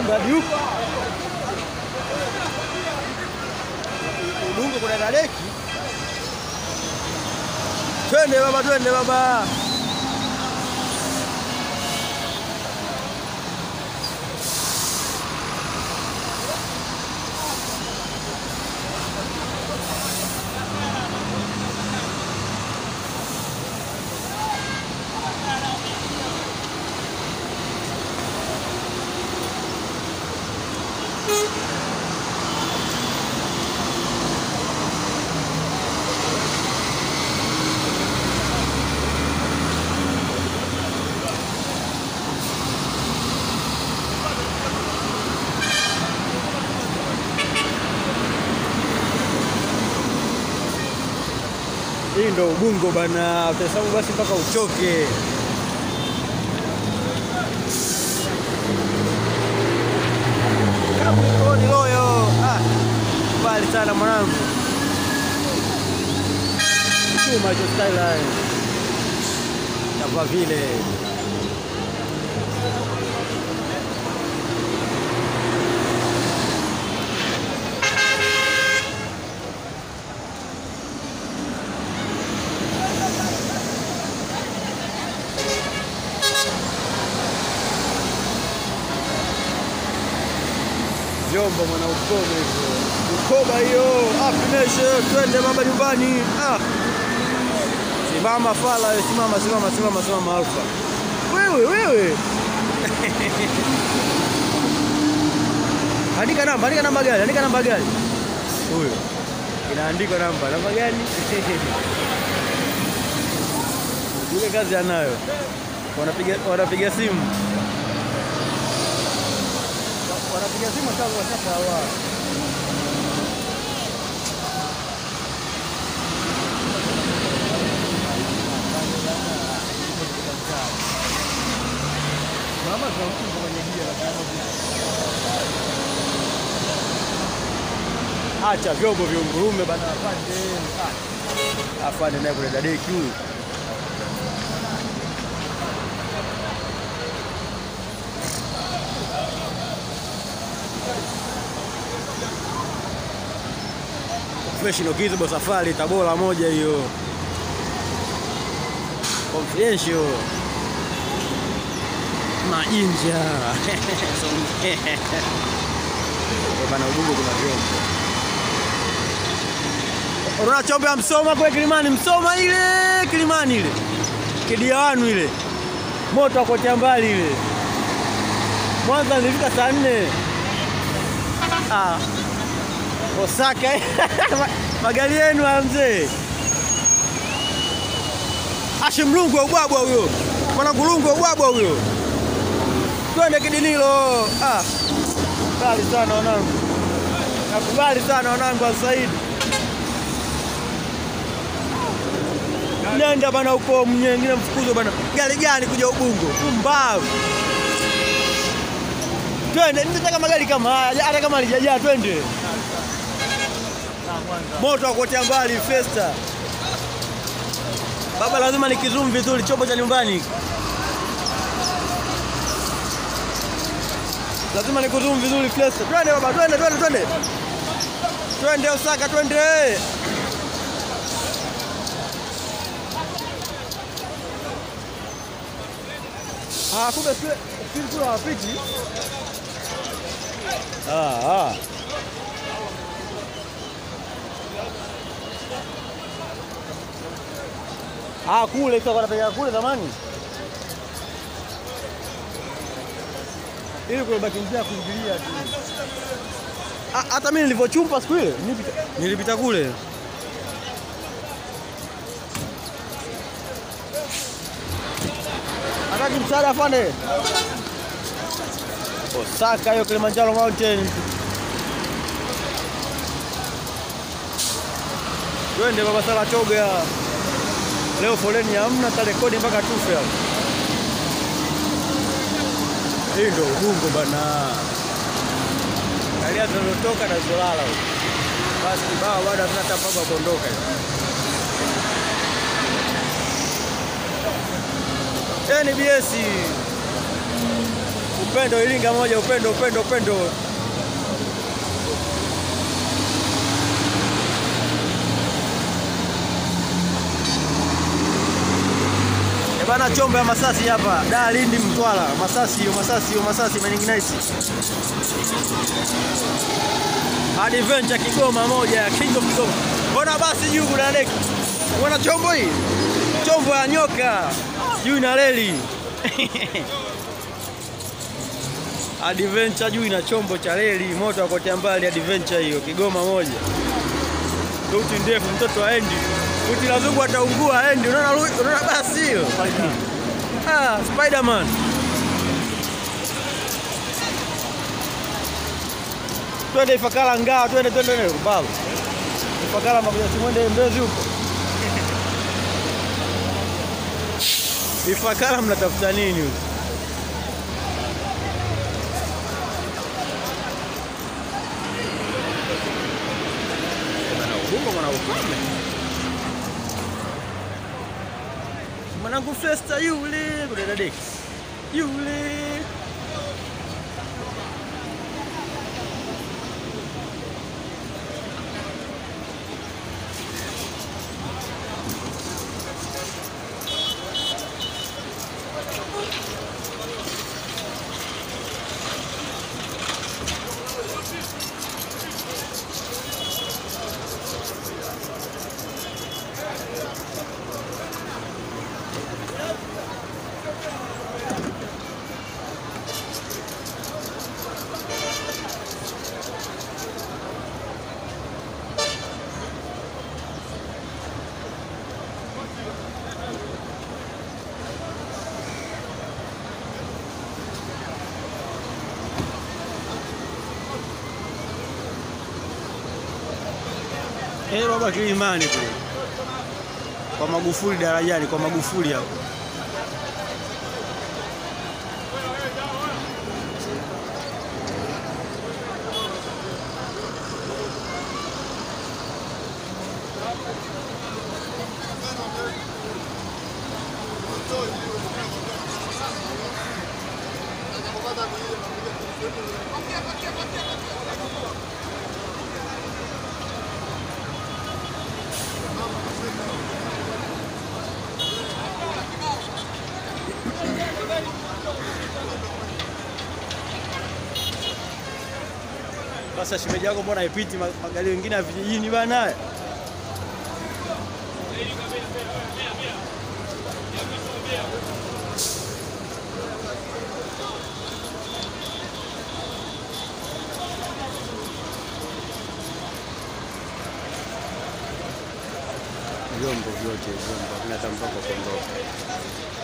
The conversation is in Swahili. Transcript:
hadi huko. Ubungo kuna dadeki. Twende baba, twende baba. Hii ndo Ubungo bana, utahesabu basi mpaka uchoke. Kaboni loyo. Ah, mbali sana mwanangu. Chuma hicho skyline. Kwa vile vyombo mwana ukome hivyo. Ukoba hiyo, afineshe, twende baba nyumbani. Ah. Simama fala, we, simama simama simama simama alfa. Wewe wewe. Andika namba, andika namba gani? Andika namba gani? Huyo. Inaandikwa namba, namba gani? Ile kazi anayo. Wanapiga wanapiga simu. Wanapiga simu tangu washapawa. Acha vyombo viungurume bana, afande. Ah, Afande naye kule dadeki huyu. Professional Gizbo Safari Tabora moja hiyo. Confidential. Mainja. Bana Ubungo kuna vyombo. Unaona chombo ya Msoma kule Kilimani, Msoma ile Kilimani ile. Kidiawanu ile. Moto akotea mbali ile. Mwanza nilifika saa nne. Ah. Osaka magari yenu ya mzee. Ashe mlungu wa ubwabwa huyo, mwana kulungu wa ubwabwa huyo. Twende kidinilo. Ah, kali sana wanangu, nakubali sana wanangu wa Saidi. Nenda bana huko mnyengine mfukuzo bana. Gari gani kuja Ubungo? Pumbavu. Twende, nitataka magari kama haya, hata kama alijajaa twende. Moto wa kuotea mbali Festa. Baba, lazima nikizoom vizuri chombo cha nyumbani. Lazima nikuzoom vizuri Festa. Twende baba, twende twende twende. Twende Osaka, twende. Ah, kumbe sisi kula wapiti. Ah, ah. Ah, kule sasa wanapeleka kule zamani. Ili kubaki njia ya kuingilia tu. Ah, Hata mimi nilivyochumpa siku ile nilipita, nilipita kule. Hataki msaada afande. Osaka hiyo Kilimanjaro Mountain. Twende baba sala choga. Leo foleni hamna, tarekodi mpaka tufe hapo. Hii ndio Ubungo bana. Kalia tunatoka na Zolala huko. Basi kibao bado hatuna hata mpango wa kuondoka. NBS Upendo Iringa moja, upendo upendo upendo. Eh bana, chombo ya Masasi hapa, da Lindi, Mtwara, Masasi yo, Masasi yo, Masasi meninginaisi Adventure Kigoma moja, King of Kigoma. Mbona basi juu kuna deki? Mbona chombo hii? Chombo ya nyoka juu ina reli Adventure juu ina chombo cha reli, moto wa kotea mbali. Adventure hiyo Kigoma moja, ruti ndefu, mtoto aendi futi la zungu ataungua, aendi. Unaona, unaona basi hiyo ah, Spiderman twende Ifakara ngaa, twende twende twende Rubavu Ifakara makuja simwende Mbezi huko Ifakara mnatafuta nini huko? Mwanangu Festa yule kudada Dex yule Eh, baba Kilimani kule kwa Magufuli darajani, kwa Magufuli hapo. Sasa shemeji yako mbona haipiti ma- magari mengine ya vijijini bana? Vyombo vyote vyombo, havina hata mpaka kuondoka.